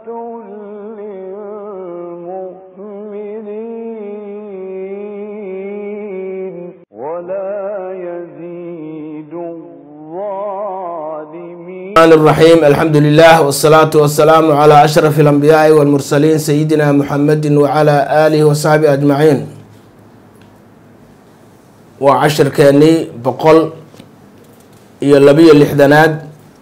للمؤمنين ولا يزيد الظالمين الرحمن الرحيم الحمد لله والصلاة والسلام على أشرف الأنبياء والمرسلين سيدنا محمد وعلى آله وصحبه أجمعين وعشر كاني بقول iyo labiyo lixdanaad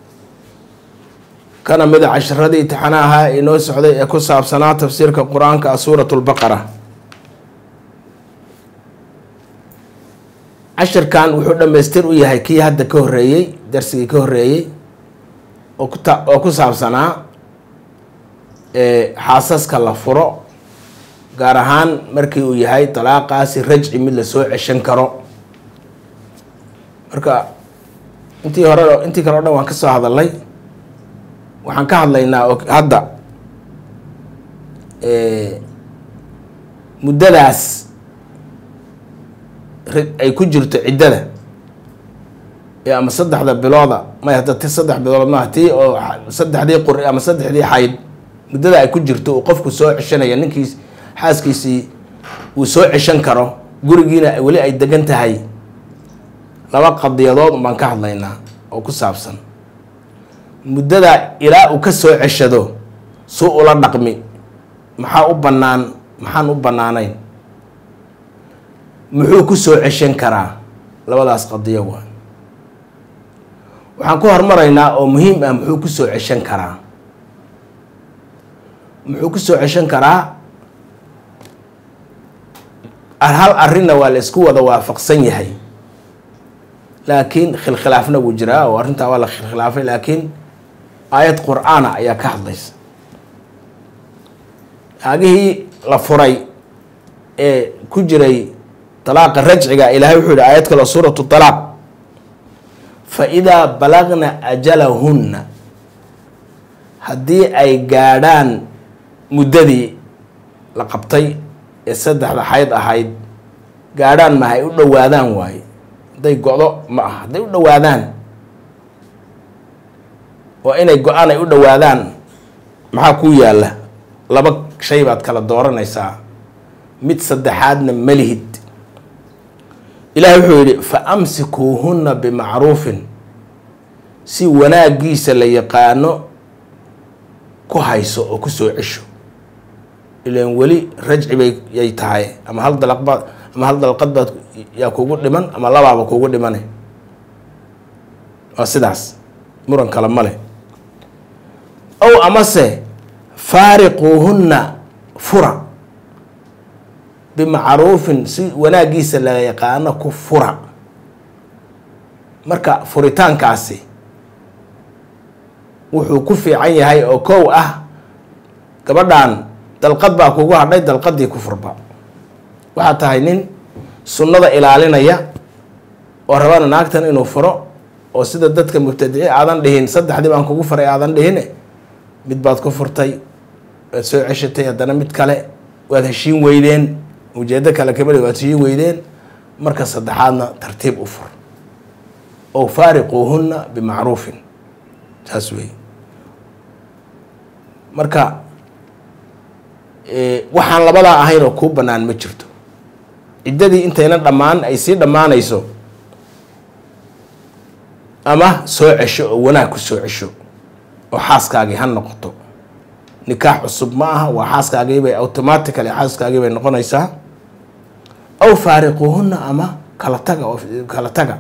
kana mida casharadii imtixaanaha inoo socday ee ku saabsanaa tafsiirka qur-aanka ah suurat lbaqara cashirkan wuxuu dhammaystir u yahay kii hadda ka horreeyey darsigii ka horreeyey oo kuta oo ku saabsanaa xaasaska la furo gaar ahaan markii uu yahay dalaaqaasi rajci mid lasoo ceshan karo marka intii hore intii kale o dhan waan ka soo hadalnay waxaan ka hadlaynaa oo hadda muddadaas ay ku jirto ciddada ee ama saddexda bilooda may hadda ti saddex bilood maaha tii oo saddexdii quri ama saddexdii xayd muddada ay ku jirto uu qofku soo ceshanaya ninkiis xaaskiisii uu soo ceshan karo gurigiina weli ay degan tahay laba qadiyadood baan ka hadlaynaa oo ku saabsan muddada ilaa uu ka soo ceshado suu ula dhaqmi maxaa u bannaan maxaan u bannaanayn muxuu ku soo ceshan karaa labadaas qadiyo waa waxaan ku hormaraynaa oo muhiim ah muxuu ku soo ceshan karaa muxuu ku soo ceshan karaa hal arrinna waa la isku wada waafaqsan yahay laakiin khilkhilaafna wuu jiraa oo arrintaa waa la khilkhilaafay laakiin aayad qur-aana ayaa ka hadlaysa aagihii la furay ee ku jiray dalaaqa rajciga ilaahay wuxuu yihi aayad kale suuratu talaaq fa idaa balagna ajalahunna haddii ay gaadhaan muddadii la qabtay ee saddexda xayd ahayd gaadhaan maha ay u dhowaadaan waaye hadday go-do ma aha hadday u dhowaadaan waa inay go-aan ay u dhowaadaan maxaa kuu yaalla laba shay baad kala dooranaysaa mid saddexaadna malihid ilaahay wuxuu yidhi fa amsikuuhunna bimacruufin si wanaaggiisa la yaqaano ku hayso oo ku soo cesho ilaan weli rajci bay yay tahay ama hal dalaqbaad ama hal dalqad baad yaa kugu dhiman ama labaaba kugu dhimane waa sidaas muran kale ma leh ow amase faariquuhunna fura bimacruufin si wanaaggiisa la yaqaano ku fura marka furitaankaasi wuxuu ku fiican yahay oo kow ah gabadhan dalqad baa kugu hadhay dalqadii ku furba waxaa tahay nin sunnada ilaalinaya oo rabana naagtan inuu furo oo sida dadka mubtadici aadan dhihin saddexdii baan kugu furay aadan dhihine mid baad ku furtay waad soo ceshatay haddana mid kale waad heshiin weydeen ujeedo kale kamida waad heshiin weydeen marka saddexaadna tartiib u fur oo faariquuhunna bimacruufin saas wey marka waxaan labadaa ahayn oo kuu bannaan ma jirto ciddadii intayna dhammaan ay sii dhammaanayso ama soo cesho oo wanaag ku soo cesho oo xaaskaagii ha noqoto nikaax cusub ma aha waa xaaskaagiibay automatically xaaskaagii bay noqonaysaa aw faariquuhunna ama kala taga oo kala taga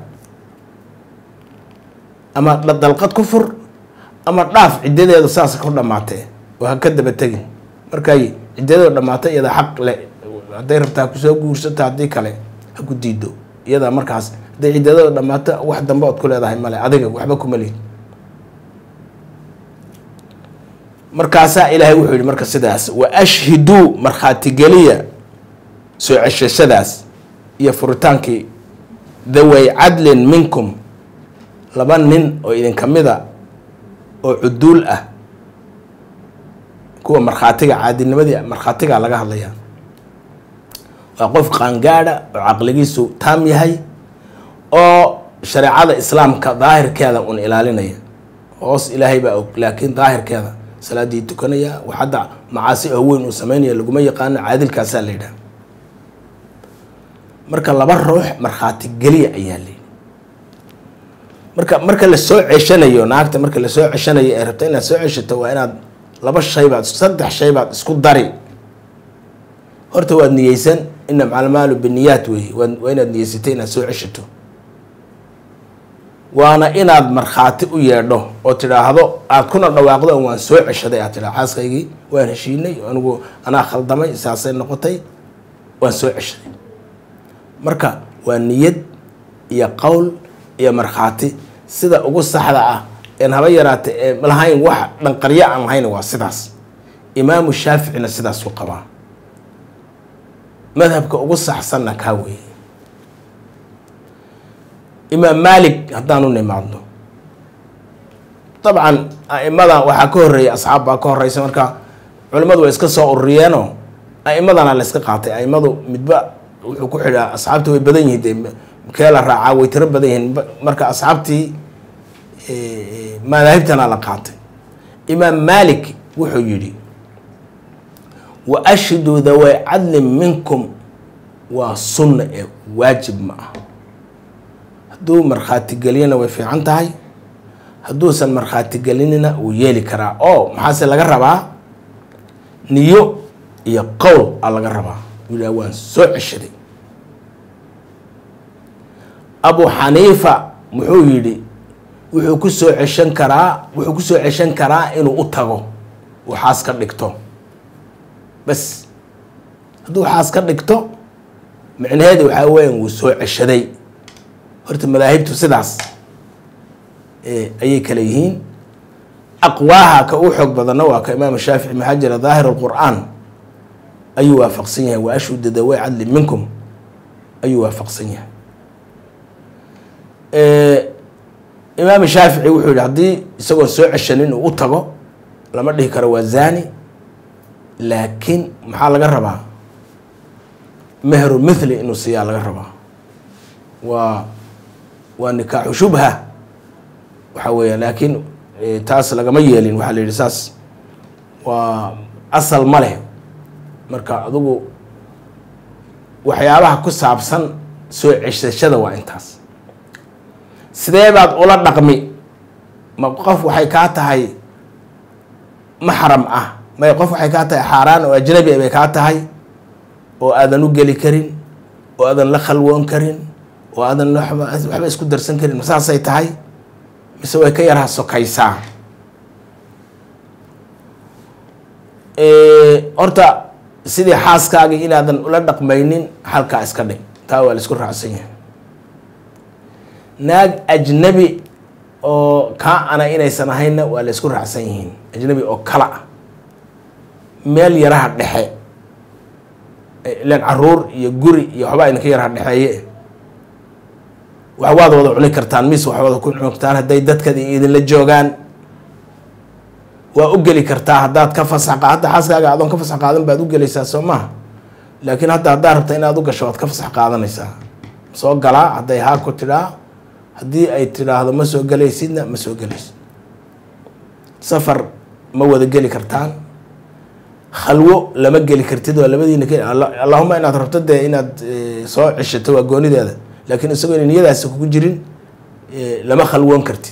ama dalqad ku fur ama dhaaf ciddadeeda saas ku dhammaatee oo ha ka daba tegin markay ciddadeeda dhammaatay iyada xaq le hadday rabtaa kusoo guursata haddii kale ha ku diido iyada markaas hadday ciddadada dhammaato wax dambe ood ku leedahay male adiga waxba kuma lihin markaasaa ilaahay wuxuu yihi marka sidaas wa ashhiduu markhaatigeliya soo ceshashadaas iyo furitaankii dhaway cadlin minkum laba nin oo idinka mida oo cuduul ah kuwa markhaatiga caadilnimadii markhaatiga laga hadlayaa waa qof qaangaadha oo caqligiisu taam yahay oo shareecada islaamka daahirkeeda un ilaalinaya hoos ilaahay baa og laakiin daahirkeeda salaadii tukanaya wax hadda macaasi oo weyn uu sameynaya laguma yaqaano caadilkaasaa la yidhaha marka laba ruux markhaati geliya ayaa layidhi marka marka la soo ceshanayo naagta marka lasoo ceshanayo ee rabta inaad soo ceshato waa inaad laba shay baad saddex shay baad isku dari horta waad niyeysan ina macalmaalu biniyaat wey waa inaad niyeysatay inaad soo ceshato waana inaad markhaati u yeedho oo tidhaahdo aad kuna dhawaaqdo waan soo ceshaday aad tidhahdo xaaskaygii waan heshiinay anigu anaa khaldamay saasay noqotay waan soo ceshaday marka waa niyad iyo qowl iyo markhaati sida ugu saxda ah een haba yaraata ee lahayn wax dhanqaryo aan lahayn waa sidaas imaamu shaaficina sidaasuu qabaa madhabka ugu saxsanna kaa weeye imaam maalik haddaanu nimaadno dabcan a'imada waxaa ka horreeyay asxaab baa ka horreysa marka culimmadu way iska soo ururiyeenoo a'imadana la yska qaatay a'imadu midba wuxuu ku xidhaa asxaabta way badan yihiin dee kee la raacaa way tiro badan yihiin marka asxaabtii madaahibtana la qaatay imaam maalik wuxuu yidhi wa ashhiduu daway cadlin minkum waa sunna ee waajib ma ah hadduu markhaati geliyana way fiican tahay hadduusan markhaati gelinina wuu yeeli karaa oo maxaase laga rabaa niyo iyo qowl a laga rabaa yidhaha waan soo ceshaday abu xaniifa muxuu yidhi wuxuu ku soo ceshan karaa wuxuu ku soo ceshan karaa inuu u tago uu xaas ka dhigto bas hadduu xaas ka dhigto micnaheeda waxaa weeyaan wuu soo ceshaday horta madaahibtu sidaas ayay kale yihiin aqwaaha ka u xoog badanna waa ka imaam shaafici maxaa jira daahir alqur'aan ayuu waafaqsan yahay wa ashhuda daway cadli minkum ayuu waafaqsan yahay imaam shaafici wuxuu yihi haddii isagoon soo ceshanin uu u tago lama dhihi karo waa zani laakiin maxaa laga rabaa mehru mithli inuu siiyaa laga rabaa waa waa nikaaxu shubha waxa weeyaan laakiin taas lagama yeelin waxaa la yidhi saas waa asal ma leh marka adigu waxyaabaha ku saabsan soo ceshashada waa intaas sidee baad ula dhaqmi ma qof waxay kaa tahay maxram ah may qof waxay kaa tahay xaaraan oo ajnabi bay kaa tahay oo aadan u geli karin oo aadan la khalwoon karin oo aadan waba waxba isku darsan karin ma saasay tahay mise way ka yarha sokaysaa horta sidii xaaskaagii inaadan ula dhaqmaynin halkaa iska dhig taa waa la isku raacsan yahay naag ajnabi oo kaa ana inaysan ahaynna waa la isku raacsan yihiin ajnabi oo kala ah meel yaraha dhexe ilan caruur iyo guri iyo waxbaa idinka yaraha dhexeeye wax waad wada cuni kartaan mis wax wada ku cuni kartaan hadday dadkadi idinla joogaan waa u geli kartaa haddaad ka fasax hadda xaaskaaga adoon ka fasax qaadan baad u gelaysaa soo maha laakiin hadda haddaad rabta inaad u gasho waad ka fasax qaadanaysaa soo galaa hadday haa ku tidhaa haddii ay tidhaahdo ma soo gelaysidna ma soo gelaysid safar ma wada geli kartaan khalwo lama geli kartid waa labadiina ke allahuma inaad rabto dee inaad soo ceshato waa goonideeda laakiin isagoo ina niyadaasi kugu jirin lama khalwoon kartid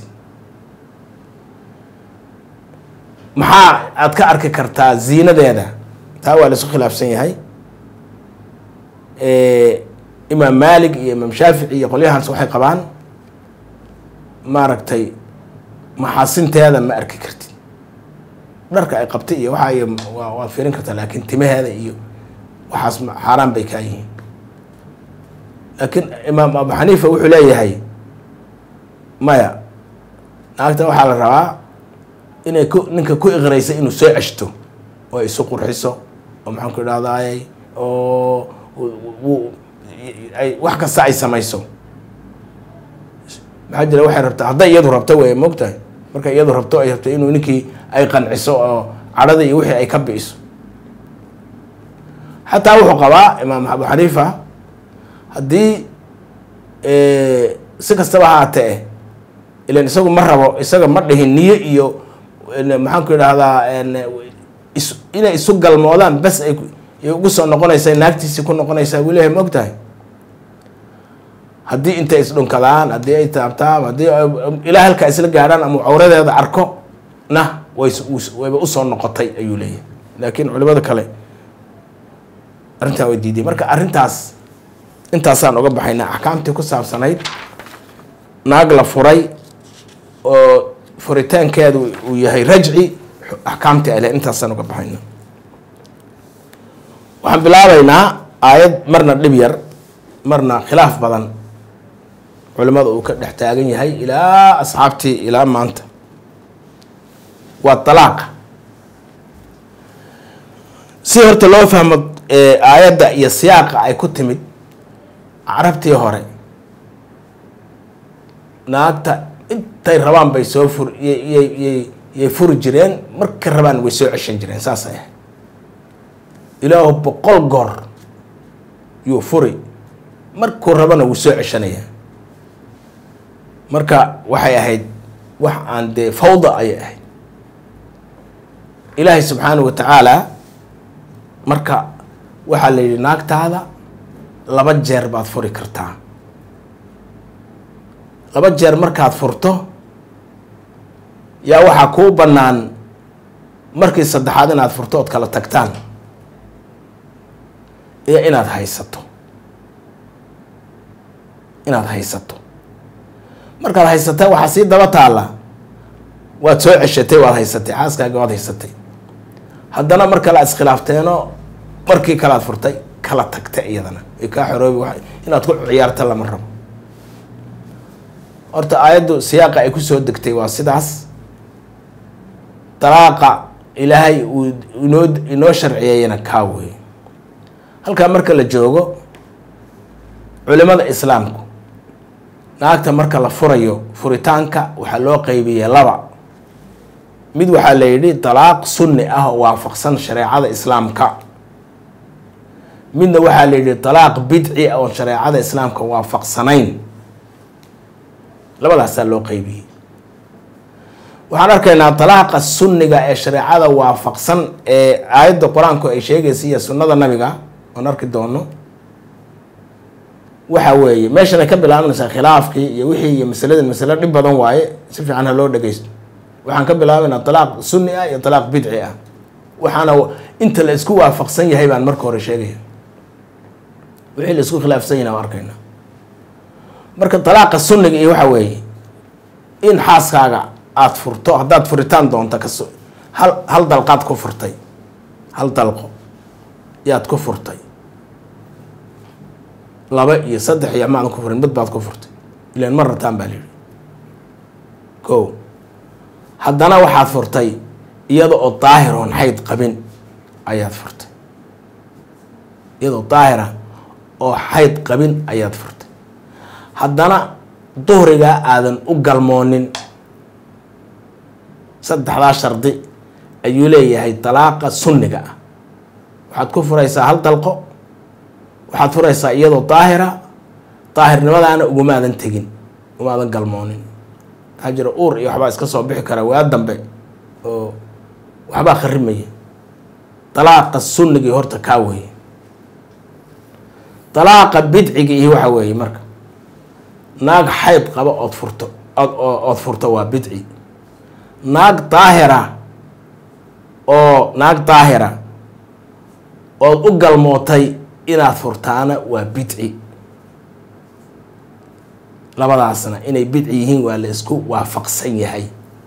maxaa aad ka arki kartaa ziinadeeda taa waa laisku khilaafsan yahay imaam maalik iyo imaam shaafici iyo qolyahaas waxay qabaan maaragtay maxaasinteeda ma arki kartid dharka ay qabtay iyo waxa waa waad fiirin kartaa laakiin timaheeda iyo waxaas xaaraan bay kaa yihiin laakiin imaam abu xaniifa wuxuu leeyahay maya naagta waxaa la rabaa inay ku ninka ku iqraysa inuu soo ceshto oo isu qurxiso oo maxaan ku idhahdaay oo ay wax kasta ay samayso maxaa jira waxay rabtaa hadday iyadu rabto wey moogtahay markay iyadu rabto ay rabto inuu ninkii ay qanciso oo cadhada iyo wixii ay ka bi'iso xataa wuxuu qabaa imaam abu xaniifa haddii si kastaba haatee ilan isagu ma rabo isaga ma dhihin niyo iyo maxaan ku idhaahdaa is inay isu galmoodaan bes ay ay ugu soo noqonaysaa naagtiisii ku noqonaysaa wuu leeyahay ma og tahay haddii intay isdhunkadaan haddii ay taabtaan haddii ilaa halkaa isla gaadhaan ama cawradeeda arko na way wayba usoo noqotay ayuu leeyahay laakiin culimada kale arrintaa way diiday marka arrintaas intaasaan uga baxaynaa axkaamtii ku saabsanayd naag la furay oo furitaankeedu uu yahay rajci axkaamtii ale intaasaan uga baxayna waxaan bilaabaynaa aayad marna dhib yar marna khilaaf badan culimada uu ka dhex taagan yahay ilaa asxaabtii ilaa maanta waa dalaaqa si horta loo fahmo aayadda iyo siyaaqa ay ku timid carabtii hore naagta intay rabaan bay soo fur yyyy yay furi jireen marka rabaan way soo ceshan jireen saasay ahayd ilaahu boqol goor yuu furi markuu rabana wuu soo ceshanaya marka waxay ahayd wax aan dee fawda ayay ahayd ilaahay subxaanahu wa tacaala marka waxaa la yidhi naagtaada laba jeer baad furi kartaa laba jeer markaad furto yaa waxaa kuu bannaan markii saddexaad inaad furto ood kala tagtaan iyo inaad haysato inaad haysato markaad haysatay waxaa sii daba taalla waad soo ceshatay waad haysatay xaaskaaga waad haysatay haddana mar kale aad iskhilaafteenoo markii kale aad furtay kala tagta iyadana way kaa xoroobi wa inaad ku ciyaarta lama rabo horta aayaddu siyaaqa ay kusoo degtay waa sidaas dalaaqa ilaahay uu inoo inoo sharciyeeyana kaa wey halkaa marka la joogo culimada islaamku naagta marka la furayo furitaanka waxaa loo qeybiyey laba mid waxaa la yidhi dalaaq sunni ah oo waafaqsan shareecada islaamka midna waxaa la yidhi dalaaq bidci ah oon shareecada islaamka waafaqsanayn labadaasaa loo qeybiyey waxaan arkaynaa dalaaqa sunniga ee shareecada waafaqsan ee aayadda qur-aanku ay sheegaysa iyo sunnada nabiga oon arki doono waxa weeye meeshan ay ka bilaabanaysaa khilaafkii iyo wixii iyo masalada masalo dhib badan waaye si fiican ha loo dhageysto waxaan ka bilaabaynaa dalaaq sunni ah iyo dalaaq bidci ah waxaana inta la isku waafaqsan yahay baan marka hore sheegaya wixii la isku khilaafsan yahay waan arkaynaa marka dalaaqa sunniga iyo waxa weeye in xaaskaaga aada furto haddaad furitaan doonto kaso hal hal dalqaad ku furtay hal dalqo yaad ku furtay laba iyo saddex iyo maadan ku furin mid baad ku furtay ilan ma rataan baa layidhi ko haddana waxaad furtay iyada oo daahir oon xayd qabin ayaad furtay iyadoo daahira oo xayd qabin ayaad furtay haddana duhrigaa aadan u galmoonin saddexdaa shardi ayuu leeyahay dalaaqa sunniga ah waxaad ku furaysaa hal dalqo waxaad furaysaa iyadoo daahira daahirnimadaana ugumaadan tegin ugumaadan galmoonin maxaa jira uur iyo waxbaa iska soo bixi kara waa dambe oo waxbaa kharimaya dalaaqa sunnigii horta kaa weeye dalaaqa bidciga iyo waxa weeye marka naag xayd qaba ood furto ood ood furto waa bidci naag daahira oo naag daahira ood u galmootay inaad furtaana waa bidci labadaasna inay bidci yihiin waa la isku waafaqsan yahay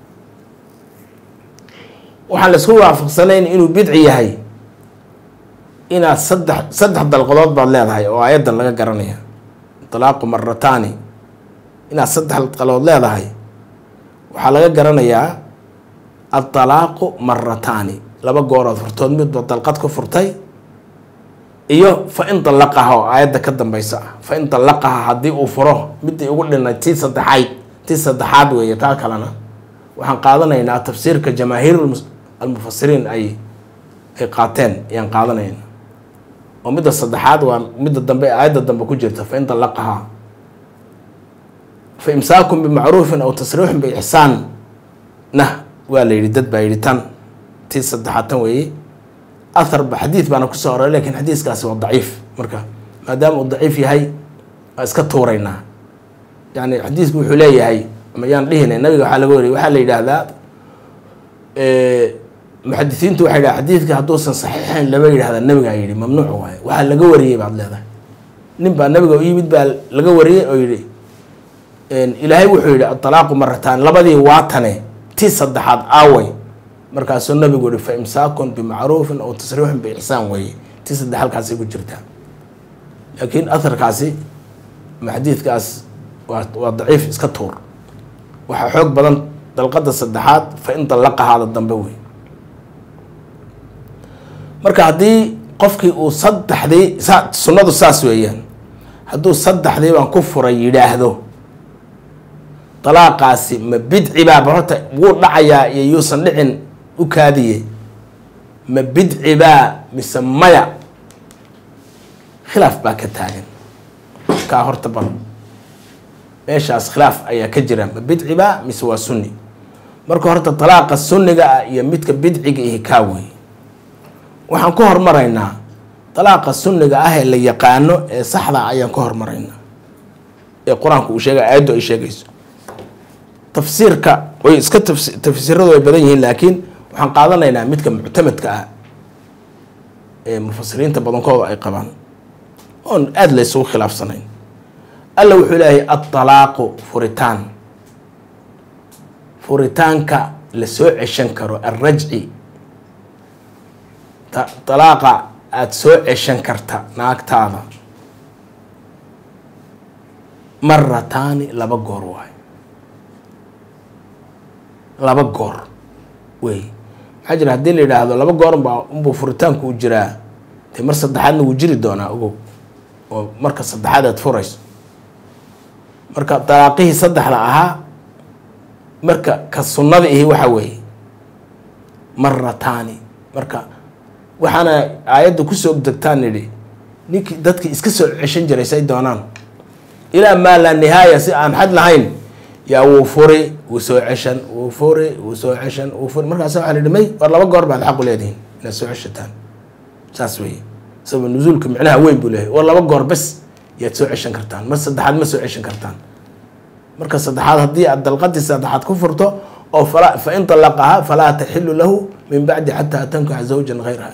waxaan la isku waafaqsanayn inuu bidci yahay inaad saddex saddex dalqadood baad leedahay oo aayaddan laga garanaya talaaqu marataani inaad saddex dalqadood leedahay waxaa laga garanayaa adalaaqu marataani laba goorood furtood midba dalqad ku furtay iyo fa in dalaqaha oo aayadda ka dambaysa ah fa in dalaqaha haddii uu furo midii ugu dhinay tii saddexayd tii saddexaad weeye taa kalena waxaan qaadanaynaa tafsiirka jamaahiir almufasiriin ay ay qaateen ayaan qaadanayna oo midda saddexaad waa midda dambe aayadda dambe ku jirta fa in dalaqaha fa imsaakun bimacruufin aw tasriixun biixsaan nah waa la yidhi dad baa yidhi tan tii saddexaad tan weeye atharba xadiid baana kusoo aroray lakin xadiiskaasi waa daciif marka maadaama uu daciif yahay waa iska tuuraynaa yani xadiisku wuxuu leeyahay mayaan dhihinay nabiga waxaa laga wariyay waxaa la yidhaahdaa muxadisiintu waxay dhaha xadiidka hadduusan saxiixayn lama yidhahda nabigaa yidhi mamnuuc waaye waxaa laga wariyey baad leedahay nin baa nabiga u yimid baa laga wariyey oo yidhi ilaahay wuxuu yidhi atalaaqu marataan labadii waatane tii saddexaad aaway markaasuu nabigu yihi fa imsaakun bimacruufin aw tasriixun biixsaan weeye tii saddex halkaasay ku jirtaa laakiin atharkaasi ama xadiidkaas waa waa daciif iska tuur waxaa xoog badan dalqada saddexaad fa in dallaqahaada dambe wey marka haddii qofkii uu saddexdii sa sunnadu saas weeyaan hadduu saddexdii baan ku furay yidhaahdo dalaaqaasi ma bidci baaba horta wuu dhacayaa iyo yuusan dhicin u kaadiye ma bidci baa mise maya khilaaf baa ka taagan kaa horta bal meeshaas khilaaf ayaa ka jira ma bidci baa mise waa sunni marka horta dalaaqa sunniga ah iyo midka bidciga ihi kaa wey waxaan ku hormaraynaa dalaaqa sunniga ah ee la yaqaano ee saxda ayaan ka hormaraynaa ee qur-aanku uu sheegay aayaddu ay sheegayso tafsiirka way iska tafsiiradu way badan yihiin laakiin waxaan qaadanaynaa midka muctamadka ah ee mufasiriinta badankooda ay qabaan oon aada la ysugu khilaafsanayn alla wuxuu leeyahay adalaaqu furitaan furitaanka la soo ceshan karo alrajci dalaaqa aada soo ceshan karta naagtaada marataani laba goor waayo laba goor wey maxaa jira haddii la yidhaahdo laba goor unbaa unbuu furitaanku u jiraa dee mar saddexaadna wuu jiri doonaa ogow oo marka saddexaad aad furayso marka dalaaqihii saddexda ahaa marka ka sunnada ihi waxa weeye marataani marka waxaana aayadda kusoo degtaan nidhi ninkii dadkii iska soo ceshan jiray say doonaan ilaa maa laa nihaaya si aan xad lahayn yaa wuu furi wuu soo ceshan wuu furi wuu soo ceshan wuu furi markaas waxaa la may war laba goor baad xaqu leedihiin inaad soo ceshataan saas weeye sababa nusuulka micnaha weyn buu leeyahay war laba goor bes yaad soo ceshan kartaan mar saddexaad ma soo ceshan kartaan marka saddexaad haddii aad dalqadii saddexaad ku furto oo fala fa in talaqahaa falaa taxilu lahu min bacdi xataa tankaxa zawjan hayraha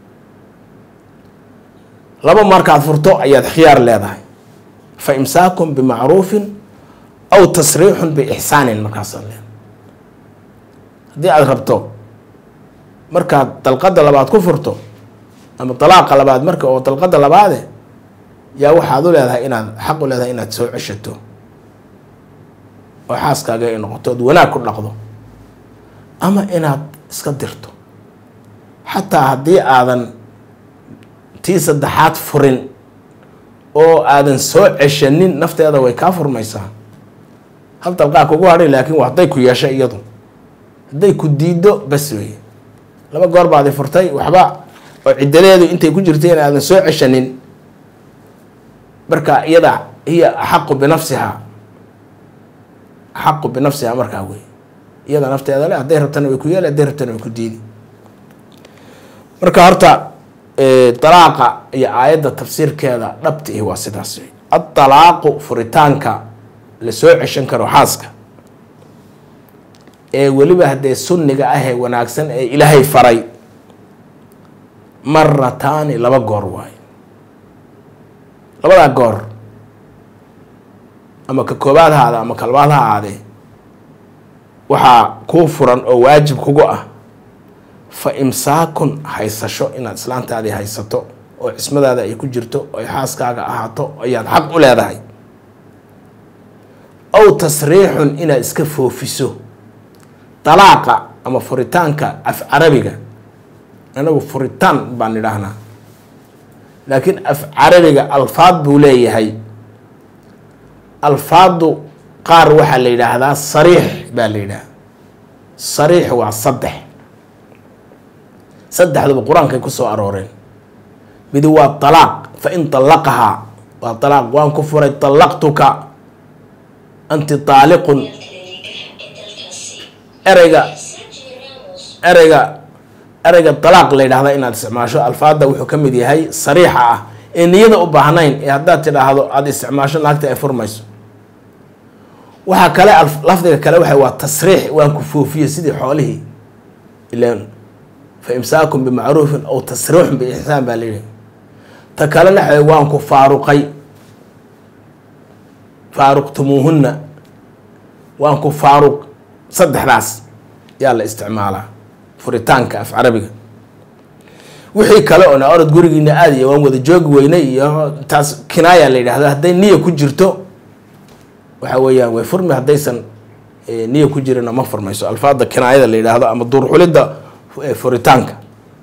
laba markaad furto ayaad khiyaar leedahay fa imsaakun bimacruufin aw tasriixun biixsaanin markaasaad leedahay haddii aada rabto markaad dalqada labaad ku furto ama dalaaqa labaad marka oo dalqada labaade yaa waxaad u leedahay inaad xaq u leedahay inaad soo ceshato oo xaaskaaga ay noqoto ood wanaag ku dhaqdo ama inaad iska dirto xataa haddii aadan tii saddexaad furin oo aadan soo ceshanin nafteeda way kaa furmaysaa hal dalqaa kugu hadhay laakiin waa hadday ku yeesha iyadu hadday ku diiddo bas weeye laba goor baadi furtay waxba oo ciddadeedu intay ku jirtay in aadan soo ceshanin marka iyada hiya axaqu binafsiha axaqu binafsiha markaa wey iyada nafteeda le hadday rabtana way ku yeeli hadday rabtana way ku diidi marka horta dalaaqa iyo aayadda tafsiirkeeda dhabta ihi waa sidaas wey adalaaqu furitaanka la soo ceshan karo xaaska ee weliba haddee sunniga ah ee wanaagsan ee ilaahay faray marataani laba goor waayo labadaa goor ama ka koobaad haada ama ka labaad ha aadee waxaa kuu furan oo waajib kugu ah fa imsaakun haysasho inaad islaantaadii haysato oo cismadaada ay ku jirto oo ay xaaskaaga ahaato ayaad xaq u leedahay aw tasriixun inaad iska foofiso dalaaqa ama furitaanka af carabiga anagu furitaan baan idhaahnaa laakiin af carabiga alfaad buu leeyahay alfaadu qaar waxaa la yidhaahdaa sariix baa la yidhaahda sariix waa saddex saddexduba qur-aankay ku soo arooreen midi waa talaaq fa in talaqahaa waa talaaq waan ku furay talaqtuka anti taaliqun ereyga ereyga ereyga dalaaq la yidhahda inaad isticmaasho alfaada wuxuu ka mid yahay sariixa ah ee niyada u baahnayn ee haddaad tidhaahdo aada isticmaasho naagta ay furmayso waxaa kale lafdiga kale waxa waa tasriix waan ku foofiye sidii xoolihii ilan fa imsaakun bimacruufin aw tasriixun biixsaan baa layidhi ta kalena waxa waan ku faaruqay faaruqtumuuhunna waan ku faaruq saddexdaas yaa la isticmaalaa furitaanka af carabiga wixii kale oona orod gurigiina aad iyo waan wada joogi weynay iyo taas kinaaya la yidhahda hadday niya ku jirto waxa weeyaan way furmi haddaysan niya ku jirina ma furmayso alfaada kinaayada la yidhaahdo ama duurxulidda furitaanka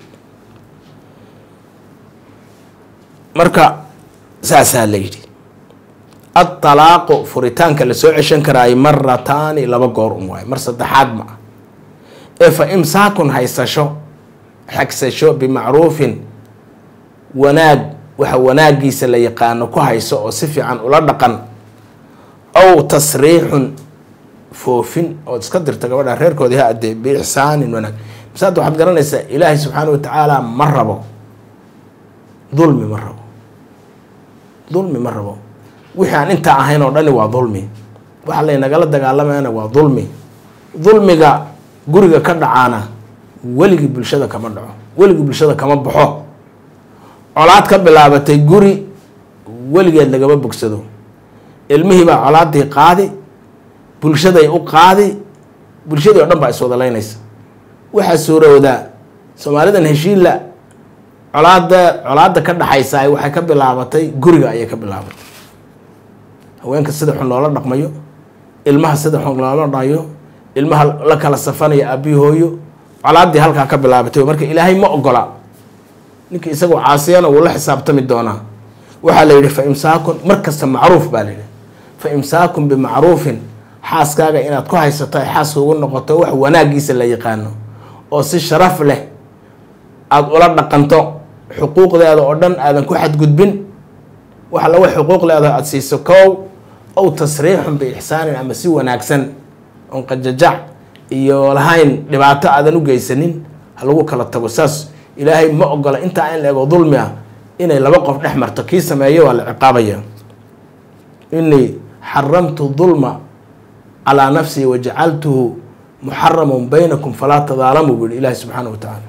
marka saasaa la yidhi adalaaqu furitaanka lasoo ceshan karaayo marataani laba goor un waayo mar saddexaad ma ah ee fa imsaakun haysasho xagsasho bimacruufin wanaag waxa wanaagiisa la yaqaano ku hayso oo si fiican ula dhaqan aw tasriixun foofin ood iska dirta gabadha reerkoodii ha adee biixsaanin wanaag masaada waxaad garanaysaa ilaahay subxaana watacaala ma rabo dulmi ma rabo dulmi ma rabo wixii aan intaa ahayn oo dhani waa dulmi waxa laynagala dagaalamayana waa dulmi dulmiga guriga ka dhacaana weligii bulshada kama dhaco weligii bulshada kama baxo colaad ka bilaabatay guri weligeed lagama bogsado ilmihii baa colaadii qaadi bulshaday u qaadi bulshadii o dhan baa iswada laynaysa waxaa suurowdaa soomaalidan heshiilla colaada colaada ka dhaxaysa waxay ka bilaabatay guriga ayay ka bilaabatay haweenka sida xun loola dhaqmayo ilmaha sida xun loola dhayo ilmaha la kala safanayo aabii hooyo colaadii halkaa ka bilaabatay marka ilaahay ma ogola ninka isagoo caasiyana wuu la xisaabtami doonaa waxaa la yidhi fa imsaakun mar kasta macruuf baa la yidhi fa imsaakun bimacruufin xaaskaaga inaad ku haysato ay xaaska ugu noqoto wax wanaagiisa la yaqaano oo si sharaf leh aada ula dhaqanto xuquuqdeeda oo dhan aadan ku xadgudbin wax laga xuquuq leedaho aada siiso kow ow tasriixun biixsaanin ama si wanaagsan oon qajajac iyo lahayn dhibaato aadan u geysanin ha lagu kala tago saas ilaahay ma ogola intaa in la ego dulmi ah inay laba qof dhex marto kii sameeyo waa la ciqaabaya inii xaramtu dulma calaa nafsii wajacaltuhu muxaraman baynakum falaa tadaalamuu buu yihi ilaahi subxaana wa tacaala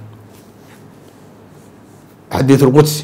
xadiid lqudsi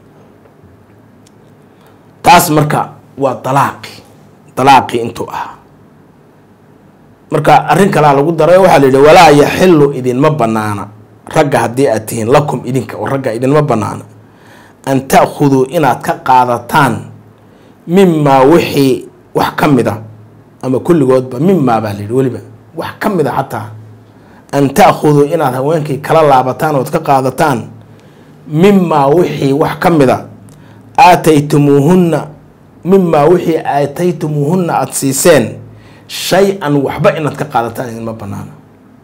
taas marka waa dalaaqi dalaaqii intuu ahaa marka arrin kalaa lagu daray waxaa la yidhi walaa yaxilu idinma banaana ragga haddii aad tihiin lakum idinka oo ragga idinma banaana an ta'khuduu inaad ka qaadataan mimaa wixii wax ka mid a ama kulligoodba mimaa baa la yidhi weliba wax ka mid a xataa an ta'khuduu inaad haweenkii kala laabataan ood ka qaadataan mimaa wixii wax ka mid a aataytumuuhunna mimaa wixii aataytumuuhunna aada siiseen shay-an waxba inaad ka qaadataan idinma banaana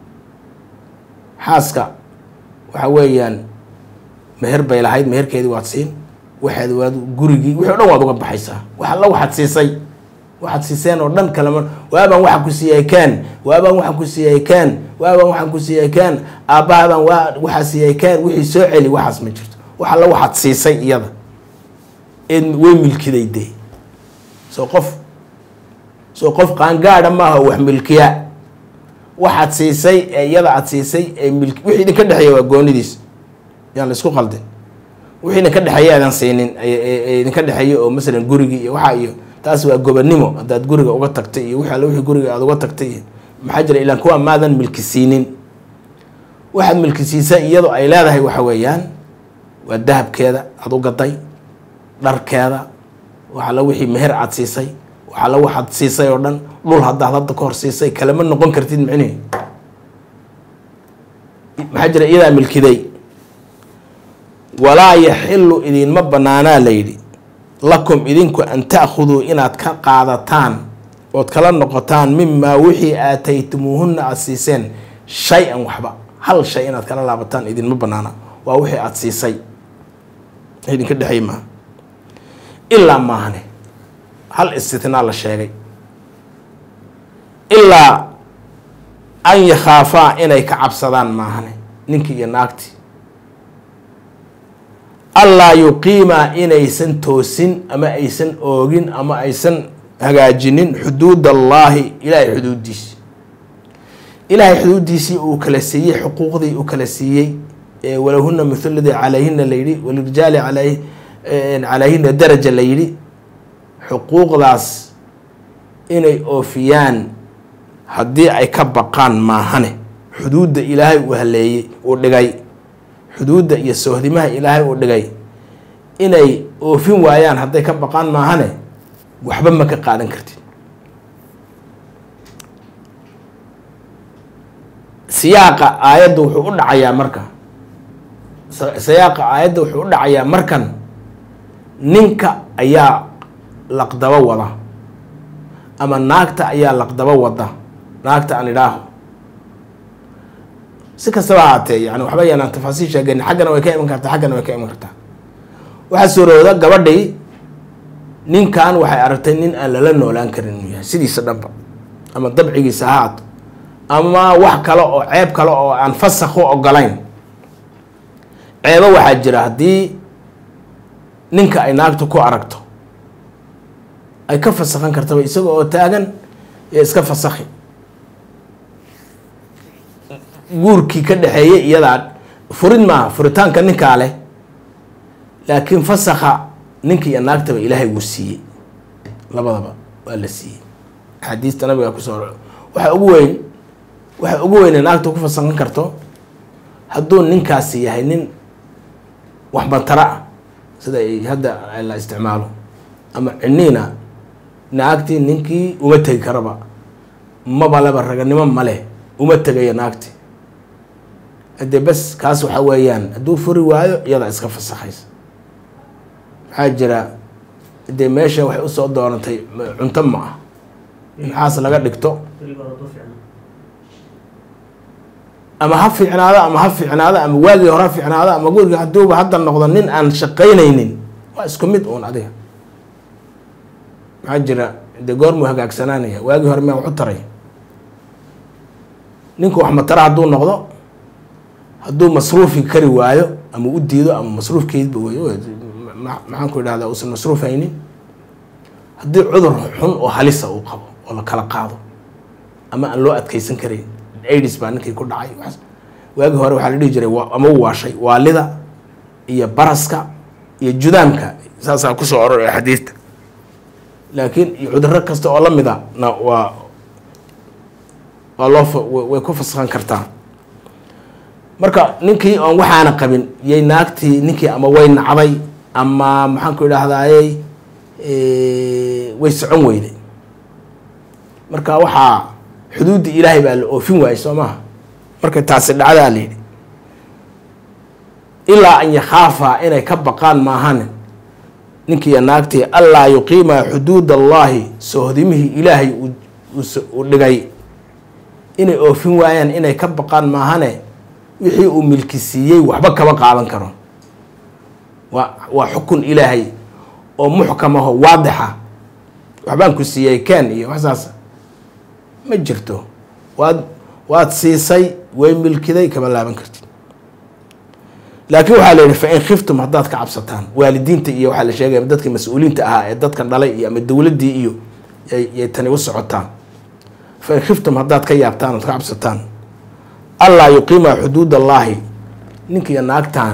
xaaska waxa weeyaan meher bay lahayd meherkeedii waad siin waxaad waad gurigii wixii o dhan waad uga baxaysaa wax alla waxaad siisay waxaad siiseen oo dhan kalema waabaan waxaan ku siiyay kaan waabaan waxaan ku siiyay kaan waabaan waxaan ku siiyay kaan aabbahaabaan waa waxaa siiyay kaan wixii soo celi waxaas ma jirto wax alla waxaad siisay iyada eed way milkiday dee soo qof soo qof qaangaada maaha wax milkiya waxaad siisay ee iyada aad siisay ee mil wixii idinka dhexeeya waa goonidiis yaan la isku qaldin wixii idinka dhexeeya aadan siinin ee idinka dhexeeya oo masalan gurigii iyo waxaa iyo taas waa gobonimo haddaad guriga uga tagtay iyo wixii alle wixii guriga aada uga tagtay iyo maxaa jira ilaan kuwa maadan milki siinin waxaad milki siisay iyadoo ay leedahay waxa weeyaan waa dahabkeeda aada u gaday dharkeeda waxalla wixii meher aada siisay waxalla waxaad siisay oo dhan dhul haddaad hadda ka hor siisay kalema noqon kartid micnihi maxaa jira iyadaa milkiday walaa yaxilu idinma banaanaa la yidhi lakum idinku an ta'khuduu inaad ka qaadataan ood kala noqotaan mimaa wixii aataytumuuhunna aada siiseen shay-an waxba hal shay inaad kala laabataan idinma banaana waa wixii aada siisay idinka dhexey maaha ilaa maahane hal istitnaa la sheegay ilaa an yakhaafaa inay ka cabsadaan maahane ninkii iyo naagtii allaa yuqiimaa inaysan toosin ama aysan oogin ama aysan hagaajinin xuduud allaahi ilaahay xuduuddiisi ilaahay xuduuddiisii uu kala siiyey xuquuqdii uu kala siiyey walahuna mithladii calayhina la yidhi walirijaali alay calayhina daraja la yidhi xuquuqdaas inay oofiyaan haddii ay ka baqaan maahane xuduudda ilaahay uu haleeyey uu dhigay xuduudda iyo soohdimaha ilaahay uu dhigay inay oofin waayaan hadday ka baqaan maahane waxba ma ka qaadan kartid siyaaqa aayadda wuxuu u dhacayaa marka siyaaqa aayadda wuxuu u dhacayaa markan ninka ayaa laqdabo wada ama naagta ayaa laqdabo wada naagta aan idhaaho si kastaba haatee yani waxba yaanaan tafaasiil sheegani xaggana way ka iman kartaa xaggana way ka iman kartaa waxaa suurowda gabadhii ninkan waxay aragtay nin aan lala noolaan karin inuu yahay sidiisa dhanba ama dabcigiisa ha haato ama wax kale oo ceeb kale oo aan fasakh u ogolayn ceebo waxaa jira haddii ninka ay naagtu ku aragto ay ka fasakhan kartaba isaga oo taagan ee iska fasakhi guurkii ka dhexeeyey iyadaa furid maaha furitaanka ninkaa leh laakiin fasakha ninka iyo naagtaba ilaahay wuu siiyey labadaba waa la siiyey axaadiista nabiga kusoo waxaa ugu weyn waxa ugu weyne naagta ku fasakhan karto hadduu ninkaasi yahay nin wax bantara ah sida ay hadda la isticmaalo ama ciniina naagtii ninkii uma tegi karaba maba leba raganimo maleh uma tegayo naagti haddee bes kaas waxa weeyaan hadduu furi waayo iyadaa iska fasakhaysa maxaa jira dee meesha waxay usoo doonatay cunto ma ah maxaas laga dhigto ama ha fiicnaado ama ha fiicnaado ama waagii hore ha fiicnaado ama guriga hadduuba hadda noqdo nin aan shaqaynaynin waa isku mid uun adiga maxaa jira dee goormuu hagaagsanaanaya waagii hore miyaa waxu taray ninku wax matara hadduu noqdo hadduu masruufi kari waayo ama u diido ama masruufkeydba wey maxaan ku idhahdaa uusan masruuf haynin haddii cudur xun oo halisa uu qabo oo la kala qaado ama aan loo adkeysan karayn aids baa ninkii ku dhacay waagii hore waxaa la dhihi jiray ama u waashay waalida iyo baraska iyo judaamka saasaa kusoo ororaya xadiidta laakiin iyo cuduro kasta oo la mida na waa waa loo way ku fasakhan kartaa marka ninkii oon waxaana qabin yay naagtii ninkii ama way nacday ama maxaan ku idhaahdayey way socon weyday marka waxaa xuduudda ilaahay baa la oofin waayey soo maha marka taasi dhacdaa la yidhi ilaa an yakhaafaa inay ka baqaan maahan ninkiiyo naagtii allaa yuqiima xuduud allaahi soohdimihii ilaahay uu dhigay inay oofin waayaan inay ka baqaan maahane wixii uu milki siiyey waxba kama qaadan karo waa waa xukun ilaahay oo muxkam aho waadixa waxbaan ku siiyey ken iyo waxsaas ma jirto waad waad siisay way milkiday kama laaban kartid laakiin waxaa la yidhi fa in khiftum haddaad ka cabsataan waalidiinta iyo waxaa la sheegaya dadka mas-uuliinta ahaa ee dadkan dhalay iyo ama dowladdii iyo yay tani u socotaan fa in khiftum haddaad ka yaabtaan ood ka cabsataan allaa yuqiima xuduud allaahi ninkiiyo naagtan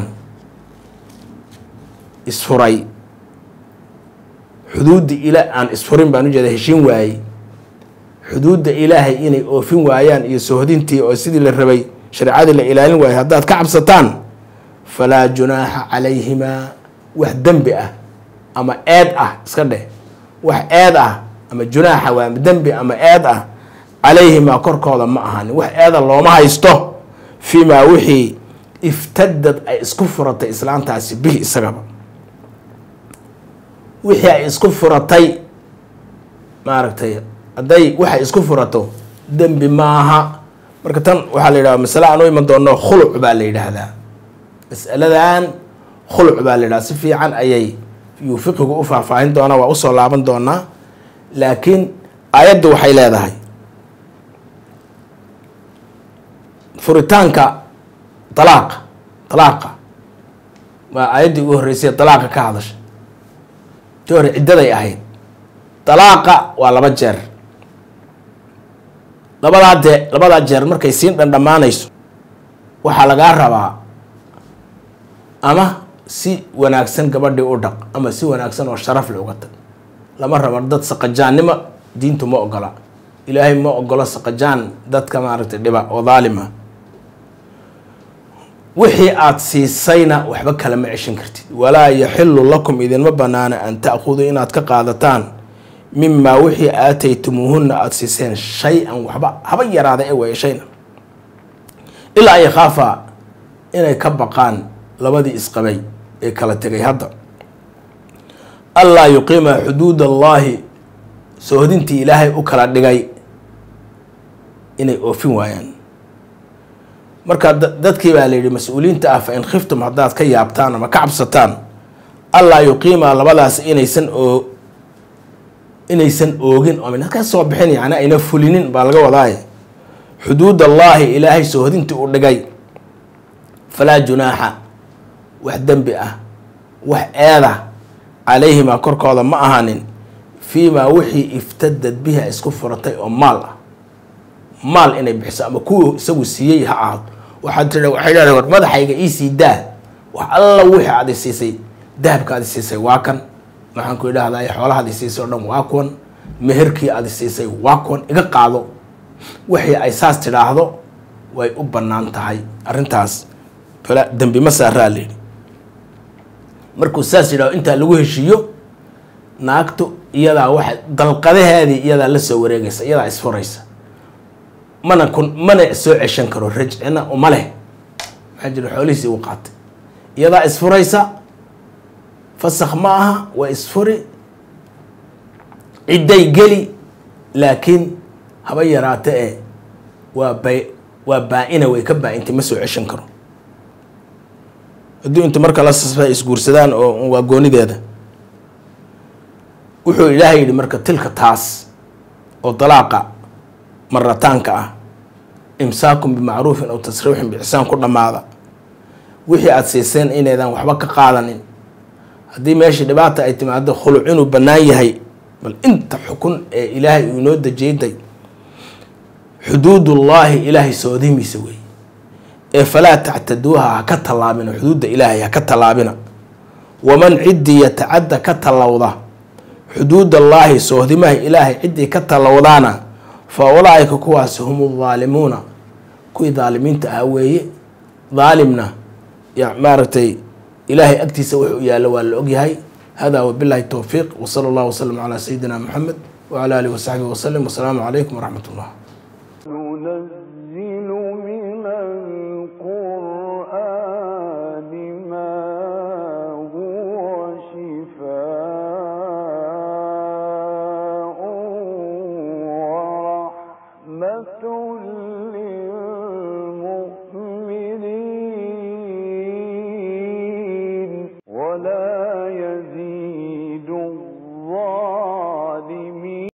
isfuray xuduudda ila aan isfurin baan ujeeda heshiin waayey xuduudda ilaahay inay oofin waayaan iyo sohdintii oo sidii la rabay shareecadii la ilaalin waayay haddaad ka cabsataan falaa junaaxa calayhimaa wax dembi ah ama eed ah iska dheh wax eed ah ama junaaxa waa dembi ama eed ah calayhimaa korkooda ma ahanin wax eeda looma haysto fii maa wixii iftadad ay isku furatay islaantaasi bihi isagaba wixii ay isku furatay maaragtay hadday waxay isku furato dembi maaha marka tan waxaa la yidhahda masale aan u iman doono khuluc baa la yidhaahdaa masaladan khuluc baa la yidhahda si fiican ayay yuu fiqigu u faahfaahin doonaa waa usoo laaban doonaa laakiin aayaddu waxay leedahay furitaanka dalaaqa dalaaqa waa aayaddii ugu horreysay dalaaqa ka hadasha tii hore ciddaday ahayd dalaaqa waa laba jeer labadaa dee labadaa jeer markay siin dhandhamaanayso waxaa lagaa rabaa ama si wanaagsan gabadhii u dhaq ama si wanaagsan oo sharaf le uga tag lama rabo dad saqajaannimo diintu ma ogola ilaahay ma ogolo saqajaan dadka maaragtay dhiba oo daalima wixii aada siisayna waxba kale ma ceshan kartid walaa yaxilu lakum idinma banaana an ta'khuduu inaad ka qaadataan mimaa wixii aataytumuuhunna aada siiseen shay-an waxba haba yaraada ee weeshayna ilaa an yakhaafaa inay ka baqaan labadii isqabay ee kala tegay hadda allaa yuqiima xuduud allaahi soohodintii ilaahay u kala dhigay inay oofin waayaan marka dadkii baa la yidhi mas-uuliyiinta ah fa in khiftum haddaad ka yaabtaan ama ka cabsataan allaa yuqiima labadaas inaysan oo inaysan oogin oo mina ka soo bixin yani ayna fulinin baa laga wadaaye xuduud allaahi ilaahay soohodintii u dhigay falaa junaaxa wax dembi ah wax eeda calayhimaa korkooda ma ahaanin fiimaa wixii iftadad biha isku furatay oo maal ah maal inay bixiso ama kuwii isagu siiyey ha ahaado waxaad tii waxay leedahay war madaxayga iisii daa wax alla wixii aad i siisay dahabka aad i siisay waa kan waxaan ku idhaahdaa xoolahaad i siisay o dhan waa kuwan meherkii aad i siisay waa kuwan iga qaado wixii ay saas tidhaahdo way u bannaan tahay arrintaas fala dembi ma saaraa layidhi markuu saas yidhahdo intaa lagu heshiiyo naagtu iyadaa waxa dalqadaheedii iyadaa la soo wareegaysa iyadaa isfuraysa mana kun mana soo ceshan karo rajcina uma leh maxaa jira xoolihiisii u qaatay iyadaa isfuraysa fasakh ma aha waa isfuri cidday geli laakiin haba yaraate ee waa bay waa baa-ina way ka baa-intay ma soo ceshan karo hadduu inta marka la sasba isguursadaan oo waa goonideeda wuxuu ilaahay yidhi marka tilka taas oo dalaaqa marataanka ah imsaakun bimacruufin aw tasriixin bixsaan ku dhammaada wixii aada siiseen inaydan waxba ka qaadanin haddii meeshii dhibaata ay timaado khuluc inuu bannaan yahay bal inta xukun ee ilaahay uu inoo dejiyday xuduudullaahi ilaahay soodimiisa weeye ee falaa tactaduuha ha ka tallaabina xuduudda ilaahay ha ka tallaabina waman ciddii yatacadda ka tallowda xuduudallaahi soohdimaha ilaahay ciddii ka tallowdaana fa ulaaika kuwaasi hum daalimuuna kuwii daalimiinta ahaa weeye daalimna maaragtay ilaahay agtiisa wuxuu yaallo waa la ogyahay hada wabilahi towfiiq wsala allahu wasalam calaa sayidina moxamed wcala alihi wasaxbihi wasalim wasalaamu calaykum waraxmat ullah